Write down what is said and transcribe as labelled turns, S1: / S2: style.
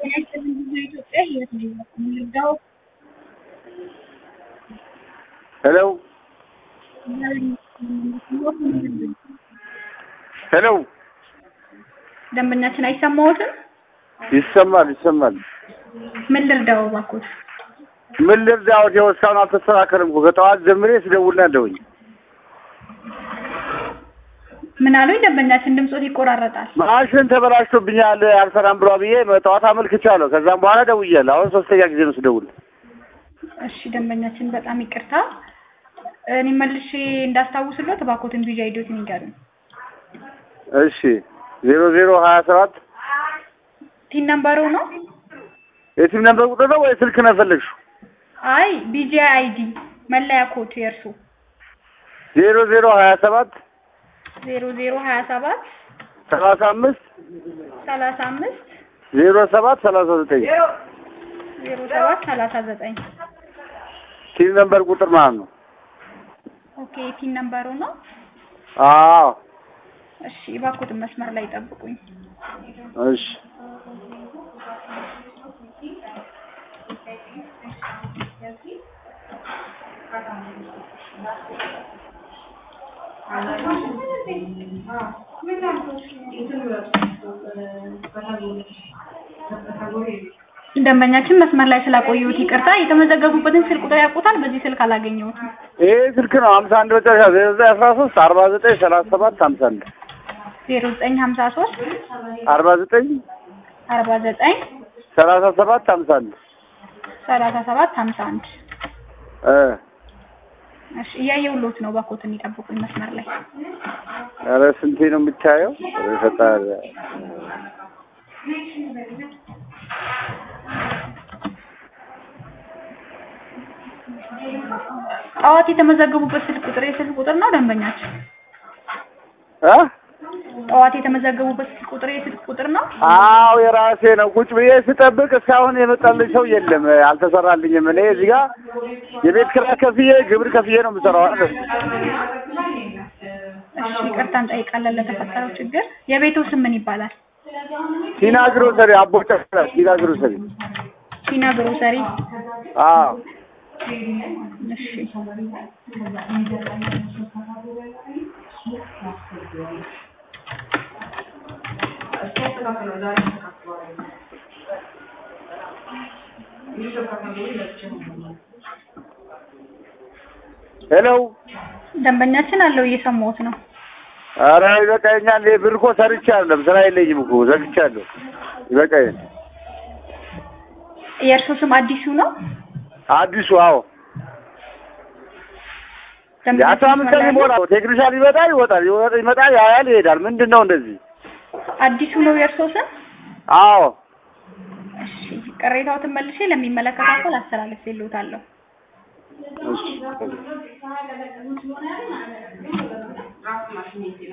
S1: ኢትዮጵያ ህይወት ነው የምንረዳው።
S2: ሄሎ ሄሎ
S1: ደንበኛችን አይሰማዎትም?
S2: ይሰማል ይሰማል።
S1: ምን ልርዳው እባክዎት?
S2: ምን ልርዳዎት? ይኸው እስካሁን አልተስተካከልም እኮ ከጠዋት ጀምሬ ስደውል ነው ያለሁኝ።
S1: ምን አሉኝ? ደንበኛችን ድምጾት ይቆራረጣል።
S2: ማሽን ተበላሽቶብኛል አልሰራም ብሏ ብዬ ጠዋት አመልክቻለሁ። ከዛም በኋላ ደውያለሁ። አሁን ሶስተኛ ጊዜ ነው ስደውል።
S1: እሺ ደንበኛችን በጣም ይቅርታ። እኔ መልሼ እንዳስታውስሎት እባክዎትን ቪዛ አይዲዎትን ይንገሩኝ።
S2: እሺ ዜሮ ዜሮ ሀያ ሰባት
S1: ቲን ነምበሩ ነው?
S2: የቲም ነበር ቁጥር ነው ወይ ስልክ ነው የፈለግሽው?
S1: አይ ቢጂ አይዲ መለያ ኮድ የእርሱ
S2: ዜሮ ዜሮ ሀያ ሰባት
S1: ዜሮ ዜሮ ሀያ ሰባት
S2: ሰላሳ አምስት
S1: ሰላሳ አምስት
S2: ዜሮ ሰባት ሰላሳ ዘጠኝ
S1: ዜሮ ሰባት ሰላሳ ዘጠኝ
S2: ቲም ነበር ቁጥር ማለት ነው።
S1: ኦኬ ቲን ነምበሩ ነው?
S2: አዎ
S1: እሺ እባክዎትን መስመር ላይ ጠብቁኝ።
S2: እሺ
S1: ደንበኛችን መስመር ላይ ስላቆየሁት ይቅርታ። የተመዘገቡበትን ስልክ ቁጥር ያውቁታል? በዚህ ስልክ አላገኘሁትም።
S2: ይሄ ስልክ ነው ሀምሳ አንድ መጨረሻ ዜሮ ዘጠኝ አስራ ሶስት አርባ ዘጠኝ ሰላሳ ሰባት ሀምሳ አንድ
S1: ዜሮ ዘጠኝ ሀምሳ ሶስት
S2: አርባ ዘጠኝ
S1: አርባ ዘጠኝ
S2: ሰላሳ ሰባት ሀምሳ አንድ
S1: ሰላሳ ሰባት ሀምሳ አንድ
S2: እ
S1: እሺ እያየሁልዎት ነው። እባክዎትን ይጠብቁኝ መስመር ላይ
S2: ኧረ ስንቴ ነው የምታየው? ኧረ ፈጣሪ
S1: ጠዋት የተመዘገቡበት ስልክ ቁጥር የስልክ ቁጥር ነው ደንበኛችን?
S2: እ
S1: ጠዋት የተመዘገቡበት ስልክ ቁጥር የስልክ ቁጥር ነው?
S2: አዎ የራሴ ነው። ቁጭ ብዬ ስጠብቅ እስካሁን የመጣልኝ ሰው የለም። አልተሰራልኝም። እኔ እዚህ ጋር የቤት ኪራይ ከፍዬ ግብር ከፍዬ ነው የምሰራው አይደል?
S1: እሺ ይቅርታ እንጠይቃለን ለተፈጠረው ችግር። የቤቱ ስም ምን ይባላል?
S2: ቲና ግሮሰሪ አቦ ጨፍራ ቲና ግሮሰሪ።
S1: ቲና ግሮሰሪ።
S2: አዎ
S1: እሺ
S2: ሄሎ
S1: ደንበኛችን አለው እየሰማሁት ነው።
S2: ኧረ ይበቃኛል። ይሄ ብር እኮ ሰርቻለሁ። ስራ የለኝም እኮ ዘግቻለሁ። ይበቃኝ።
S1: የእርሶ ስም አዲሱ ነው?
S2: አዲሱ አዎ የአስራ አምስት ቀን
S1: ደንበኛችን
S2: ይሞላል። ቴክኒሻን ይመጣ ይወጣል፣ ይወጣ- ይመጣል፣ ያያል፣ ይሄዳል። ምንድን ነው እንደዚህ?
S1: አዲሱ ነው የእርሶ ስም?
S2: አዎ
S1: እሺ ቅሬታዎትን መልሼ ለሚመለከተው አካል አስተላልፌልዎታለሁ።
S2: እሺ